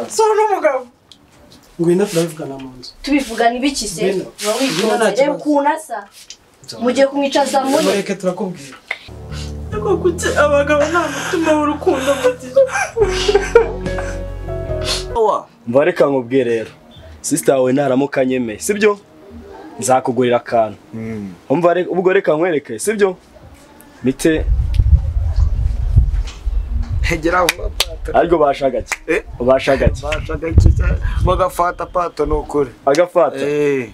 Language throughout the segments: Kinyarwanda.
si uri umugabo ngwino turabivugana mu nzu tubivugana ibiki se Ngwino. uba Ngwino nta witonze kibazo. reba ukuntu asa mugiye kumwicaza muri mureke turakubwira ariko kuki abagabo nta mutima w'urukundo bagira Umva reka nkubwiye rero sisita yawe ntaramuka nyemeye sibyo nzakugurira akantu umva re- ubwo reka nkwereke sibyo mite hegera vuba pato ariko bashagake Eh? bashagake bashaka iki cyane bagafata pato ni ukuri agafata eee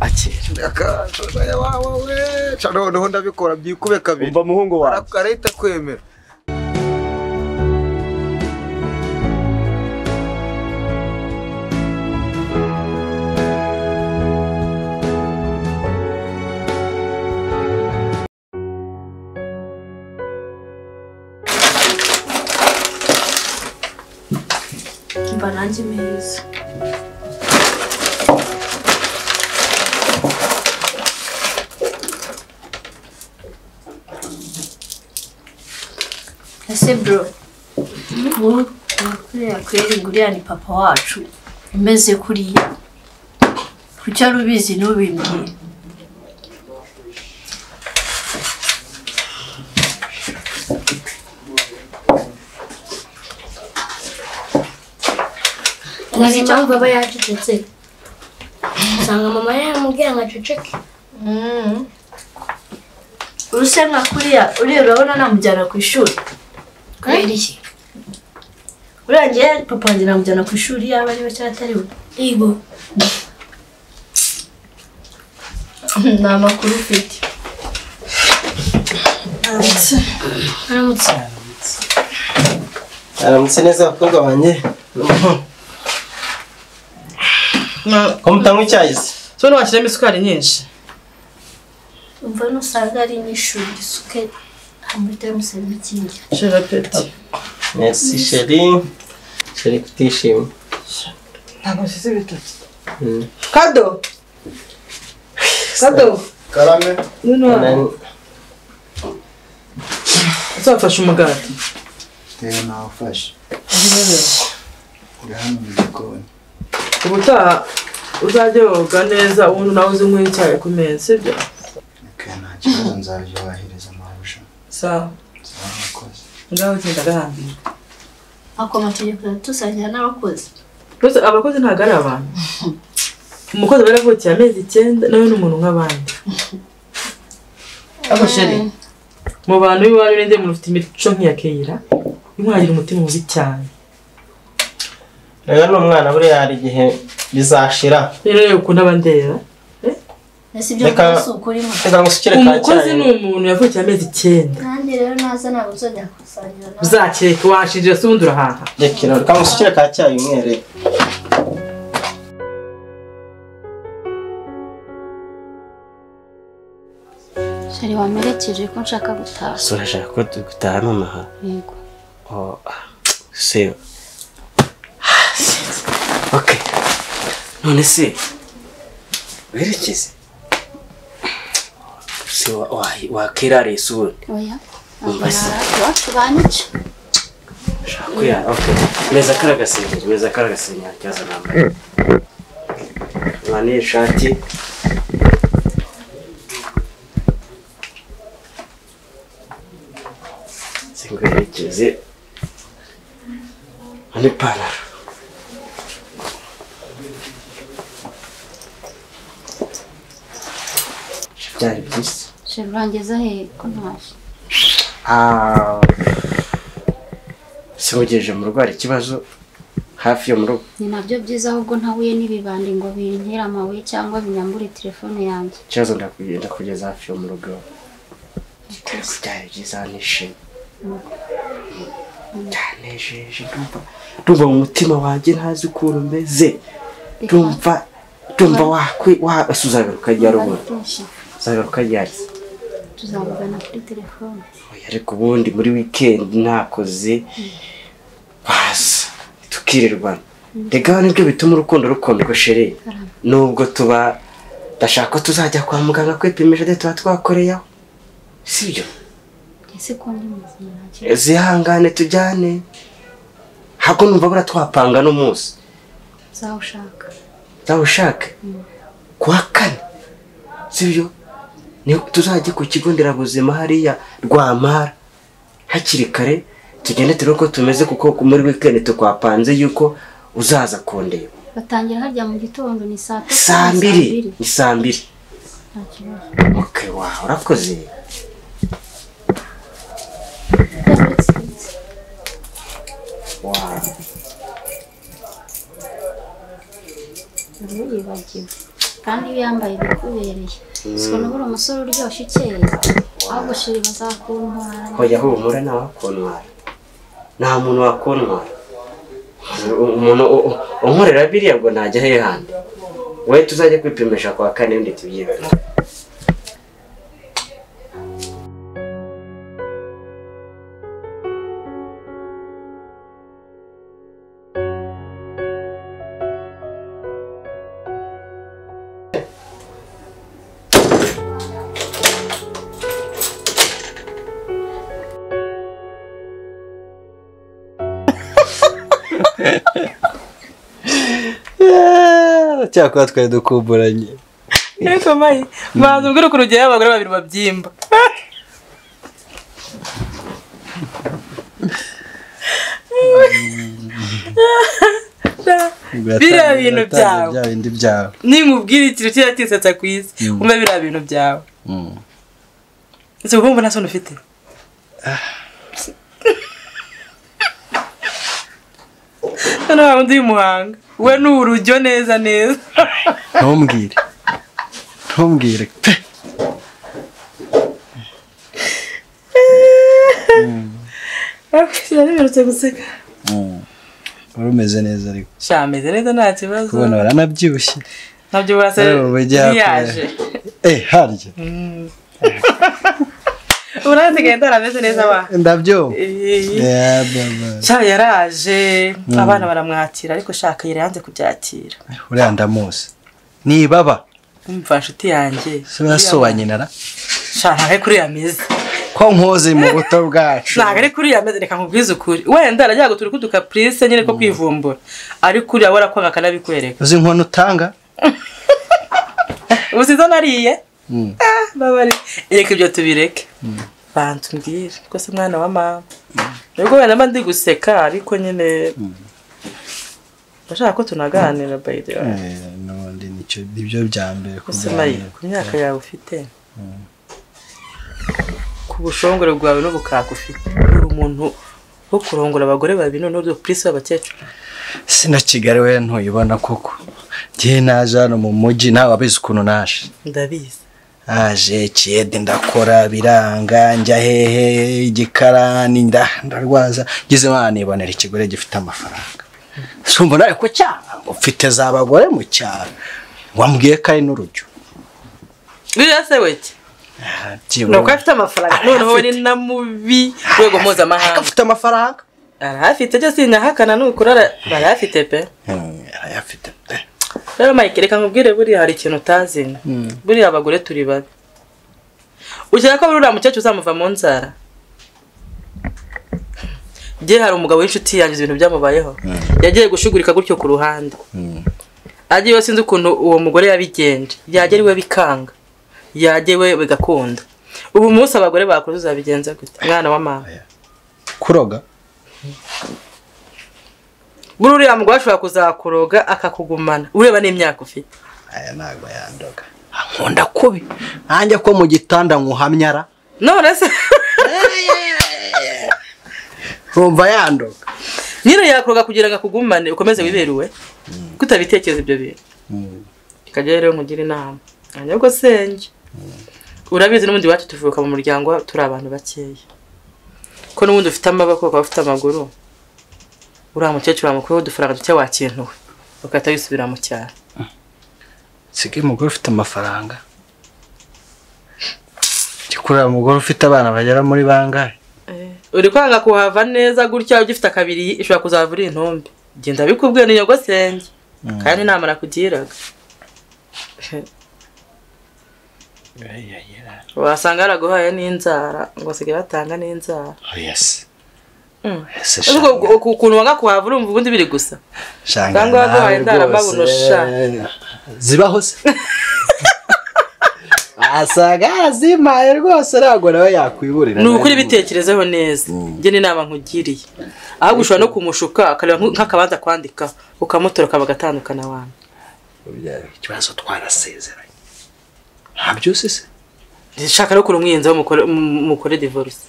ake akashoraya wawe we ca noneho ndabikora byikube kabiri umva muhungu wanjye arahita kwemera mba nanjye meza ese bro ubu kuriya kweri guriya ni papa wacu umeze kuriya kuki ari ubizi ntubimbwiye uzi impamvu aba yacecetse usanga mama yamubwira ngo aceceke uruse nka kuriya uriya urabona namujyana ku ishuri kubera iki uriya ngewe papa wanjye namujyana ku ishuri yaba ari we cyangwa atari we ibo nta makuru ufite aramutse aramutse neza abakobwa banjye ko mutanywa icyayi se so ntiwashyiramo isukari nyinshi umva nusanga ari n'ishuri risuke amahita yamusaba ikindi shira peti merci sheri sheri kutishimye ntabwo nshyize ibitoki kado kado karame noneho uzafashe umugati rero nawe ufashe uri hano mu gikoni ubutaha uzajya woga neza ubundi nawe uze unywe icyayi ku meza sibyo reka nta kibazo nzabyubahiriza amahuje sawa zarakoze ngaho ugenda agahambira ako amategeko aratusangira n'abakozi rwose abakozi ntabwo ari abantu umukozi aba yaravukiye amezi icyenda nawe ni umuntu nk'abandi ako sheri mu bantu b'iwanyu n'indi muntu ufite imico nk'iya keyira ntimwagire umutima mubi cyane rero ni umwana buriya hari igihe bizashira rero yewe ukunda abandera ese ibyo Reka- ngubu si ukurimo reka ngusukire ka umukozi ni cyayi umuntu yavukiye amezi icyenda nanjye rero naza ntabwo nzongera gusangira nawe uzakireka washinjira se ubundi urahaha rekera reka ngusukire ka cyayi umwere shari wamerekeje ko nshaka gutaha so urashaka ko dutaha nonaha yego Oh, ah, se Ah, shit. ok none se werekeze se wa- wa- wakirara isi ubundi oya Umva se. iwacu banyica shakuya ok meza kari agasenyeri meza kari agasenyeri kibazo nambaye mwaniye ishati singwerekeze mwani ipantaro byari byiza shari urangeza hehe ko ntaje Ah, se wagejeje mu rugo hari ikibazo hafi yo mu rugo ni nabyo byiza ahubwo ntahuye n'ibibandi ngo bintere amabuye cyangwa binyambure telefone yanjye ikibazo ndakugenda kugeza hafi yo mu rugo byari byiza nishimye byanejeje ndumva ndumva mu mutima wanjye ntazi ukuntu meze Reka- ndumva ndumva wakwe wa ese uzagaruka ryari Bari ubundi kenshi. uzagaruka ryari tuzavugana kuri telefone Oya, ariko ubundi muri wikendi ntakoze baza tukirirwana rega nibyo bituma urukundo rukunda uko shere nubwo tuba ndashaka ko tuzajya kwa muganga kwipimisha ndetse tuba twakoreyeho sibyo ese ko ndi muzima nta kibazo zihangane tujyane ntabwo numva bura twapanga n'umunsi uzawushaka zawushaka kuwa kane sibyo niho tuzajya ku kigo nderabuzima hariya rwamara hakiri kare tugende turebe uko tumeze kuko muri wikendi tukwapanze yuko uzaza kundeba batangira harya mu gitondo ni saa tatu saa ni mbiri ni saa mbiri nta kibazo ok wa urakoze wa ubu yibagiwe kandi iyo yambaye ibikubereye siko nabura umusore uryoshye ukeye ahubwo shiri bazakuntwara hoya humura nta wakontwara nta muntu wakontwara umuntu u- u- unkorera biriya ngo ntajya he handi wowe tuzajya kwipimisha kwa kane undi tubyibone cyakora twari dukumburanye ariko mayi banza ubwire ukuntu ugera abagore babiri babyimba biriya bintu byawe bya bindi byawe nimubwira ikintu kiriya kisetsa ku isi umve biriya bintu byawe ese ubwumva nta soni ufite hano hari undi muhanga we ni urujyo neza neza ntumbwire ntumbwire pe yaremerutse guseka wari umeze neza ariko sha ameze neza nta kibazo kubona waranabyibushye nabyo burasa Ari mu bijya ntiyaje eh harya ubu nawe nsigaye ndarameze neza wa ndabyo Eh, Yeah, baba. sha yaraje abana baramwakira ariko shaka yari yanze kubyakira uriya ndamuzi nibaba umva nshuti yanjye se barasobanye nara sha ntabwo ari kuri iyo ameze ko nkoze mu buto bwacu ntabwo ari kuri iyo ameze reka nkubwize ukuri wenda arajya gutura kuduka purise nyine ko kwivumbura ariko uriya warakwanga akanabikwereka uzi inkono utanga ubu sizo nariye Ah, babari reka ibyo tubireke banza umbwire rwose mwana wa mama nubwo wenda mba ndi guseka ariko nyine ndashaka ko tunaganira by the way Eh, n'ubundi nicyo nibyo bya mbere gusa mayi ku myaka yawe ufite ku bushongore bwawe n'ubukaka ufite uri umuntu wo kurongora abagore babiri noneho uri purisi w'abakecuru sina kigali we ntuyibona koko ngiye naje hano mu mujyi nawe wabizi ukuntu naje ndabizi aje kiyede ndakora biranga njya hehe igikarani nda ndarwaza ngeze banibonera ikigore gifite amafaranga sumva nawe ku cyana ngo mfite za bagore mu cyaro wambwiye ko ari n'urujyo biriya se weke Ah, byibura- ni uko afite amafaranga noneho we ni na mubi rwego Ariko mpuzamahanga afite amafaranga arahafite byo sinahakana nukuri ara- barayafite pe Hmm, arayafite pe rero mike reka nkubwire buriya hari ikintu utazi buriya abagore turi babi ukeka ko buriya mukecuru uzamuva mu nzara njye hari umugabo w'inshuti yanjye ibintu byamubayeho yagiye gushugurika gutyo ku ruhande agiye we sinzi ukuntu uwo mugore yabigenje yagera iwe bikanga yagera iwe bigakunda ubu umunsi abagore bakuze uzabigenza gute mwana wa mama kuroga buriya mugore ashobora kuzakuroga akakugumana ureba n'imyaka ufite aya ntabwo yandoga nkunda kubi nanjye ko mu gitanda nkuhamyara none se nkumva yandoga nyine yakoga kugira ngo akugumane ukomeze wiberuwe ko utabitekereza ibyo bintu tukajya rero mugire inama ahanyabwo senge urabizi n'ubundi iwacu tuvuka mu muryango turi abantu bakeya ko n'ubundi ufite amaboko ukaba ufite amaguru uriya mukecuru wamukuyeho udufaranga duke wakintuwe ugahita wisubira mu cyaro nsigaye umugore ufite amafaranga kureba umugore ufite abana bagera muri bangahe uri kwanga kuhava neza gutya ugifite akabiri ishobora kuzava uri intumbi genda bikubwiye ni nyogo senge kandi inama nakugiraga wasanga yaraguhaye n'inzara ngo asigaye batanga n'inzara oya se Mm. ese Ariko shanga uku- ukuntu wanga kuhava urumva ubundi biri gusa shanga cyangwa waguhaye nawe indarababuro, rwose. sha. zibaho se asaga yarazimpaye rwose ntabwo nawe yakwiburira ni ukuri bitekerezeho neza njye n'inama nkugiriye ahubwo ushobora no kumushuka akareba nk- nk'akabanza kwandika ukamutora akaba agatandukana abantu ikibazo twarasezeranye nta byose se nshaka no kurumwiyenzaho mukore- mu- mukore divorce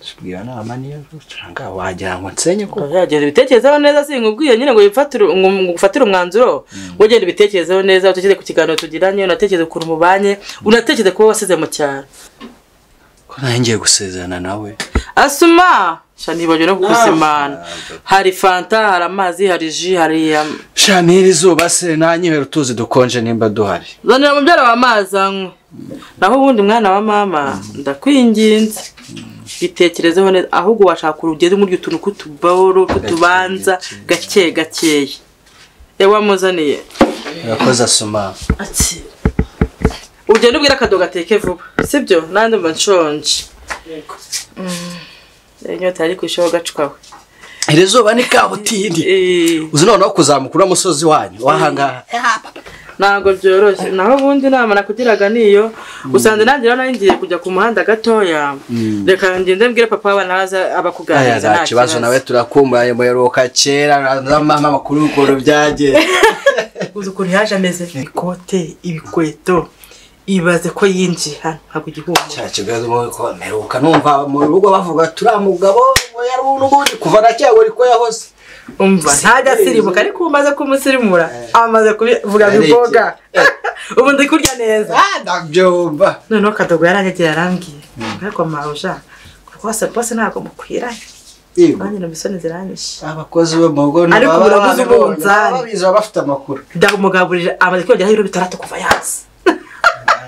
tubwira nama niyo ucanga wagira ngo nsenye ko yagenda ibitekerezaho neza sinkubwiye nyine ngo wifatire- ngo- ngo ufatire umwanzuro ugenda ibitekerezaho neza utekereze ku kiganiro tugiranye unatekereze ukuntu mubanye unatekereze kuba wasize mu cyaro ko nanjye ngiye gusezerana nawe asuma sha ntibagiwe no kukusimana hari fanta hari amazi hari ji hari um, shani iri zuba se nanyibera utuzi dukonje nimba duhari zanira mubyara wa mazi anywa naho ubundi mwana wa mama ndakwinginze bitekerezeho neza ahubwo washaka urugeze muri utuntu tw'utubawuro tw'utubanza gake gakeya ewa muzaniye urakoze asoma ati ugenda ubwira akadobo gateke vuba sibyo nanjye mba nshonje Mm. inyota yari ku ishaho gacwawe iri zuba ni kabutindi Eh, uzi noneho kuzamuka uriya musozi wanyu wahangaha ntabwo byoroshye naho ubundi inama nakugiraga niyo usanze nanjye rero nari ngiye kujya ku muhanda gatoya reka ngende mbwire papa waba naza aya abakuganiriza nta kibazo nawe turakumbuye muheruka kera n'amama makuru y'ukuntu byagiye uzi ukuntu yaje ameze ikote ibikweto ibaze ko yinjiye hano ntabwo igihumbi cya kibazo mu ko mperuka numva mu rugo bavuga turiya mugabo we yari n'ubundi kuva na kera uri ko yahoze umva ntajya asirimuka ariko ubu umaze kumusirimura amaze kubivuga Yareke. biboga ubu ndi kurya neza Ah, ndabyumva noneho kadogo yarangegera arambwiye ariko mawuja rwose rwose ntabwo mukwiranye Yego, nanjye numva isoni ziranyishe abakozi bo mu rugo Ariko ntibaba ubu naguze babibonye, umunzani. baba babizi baba bafite amakuru ndamugaburira amaze kwiyongeraho ibiro bitandatu kuva yaza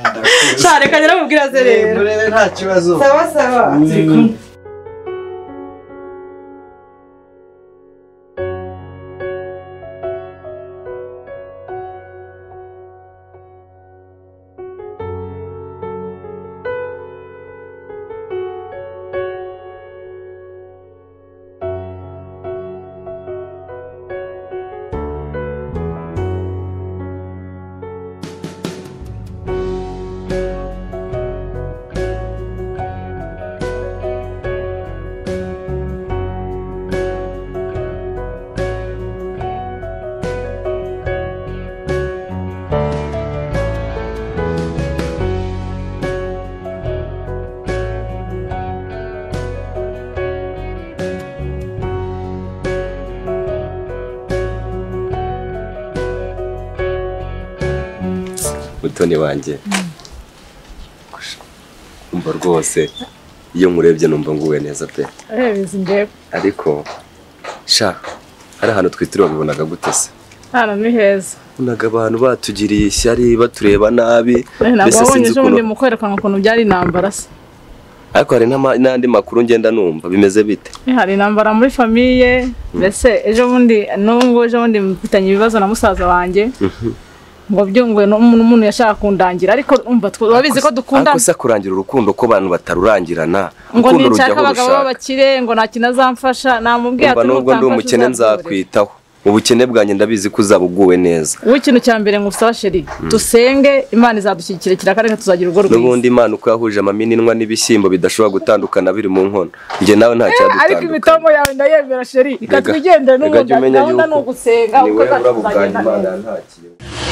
Ah, ndakuzi. cyane kagera amubwira ze Eh, rero murebe nta kibazo sawa sawa turi kumwe mutoni wanjye umva rwose iyo nkurebye numva nguwe neza pe urebizi njyewe ariko sha hari ahantu twitiriwe bibonaga gute se hano ni heza ubonaga abantu batugiriye ishyari batureba nabi ntabwo mbese wabonye sinzi ejo bundi ukuntu mu kwerekana ukuntu byari intambara se ariko hari n'ama- n'andi makuru ngenda numva bimeze bite Eh, hari intambara muri famiye mbese ejo bundi n'ubu ejo bundi mfitanye ibibazo na musaza wanjye ngo byunguwe n'umuntu yashaka kundangira ariko umva twe- urabizi ko dukundana ariko se kurangira urukundo ko abantu batarurangirana ngo urukundo nishaka rujyaho abagabo rushaka b'abakire ngo nta kintu azamfasha namubwiye umva ati nubwo ndi "Nutamfasha umukene uzabyore." nzakwitaho mu bukene bwanjye ndabizi ko uzaba uguwe neza wowe ikintu cya mbere ngusaba sheri dusenge imana izadushyigikira kiraka tuzagira urugo rwiza n'ubundi imana uko yahuje amamininwa n'ibishyimbo bidashobora gutandukana biri mu nkono njye nawe nta ariko imitomo cyadutandukanye yawe ndayemera sheri reka Rega- twigende rega jya n'ubu umenya gahunda ni yuko ugusenga uko niwe urabo tuzagenda bwanjye imana neza yantakiye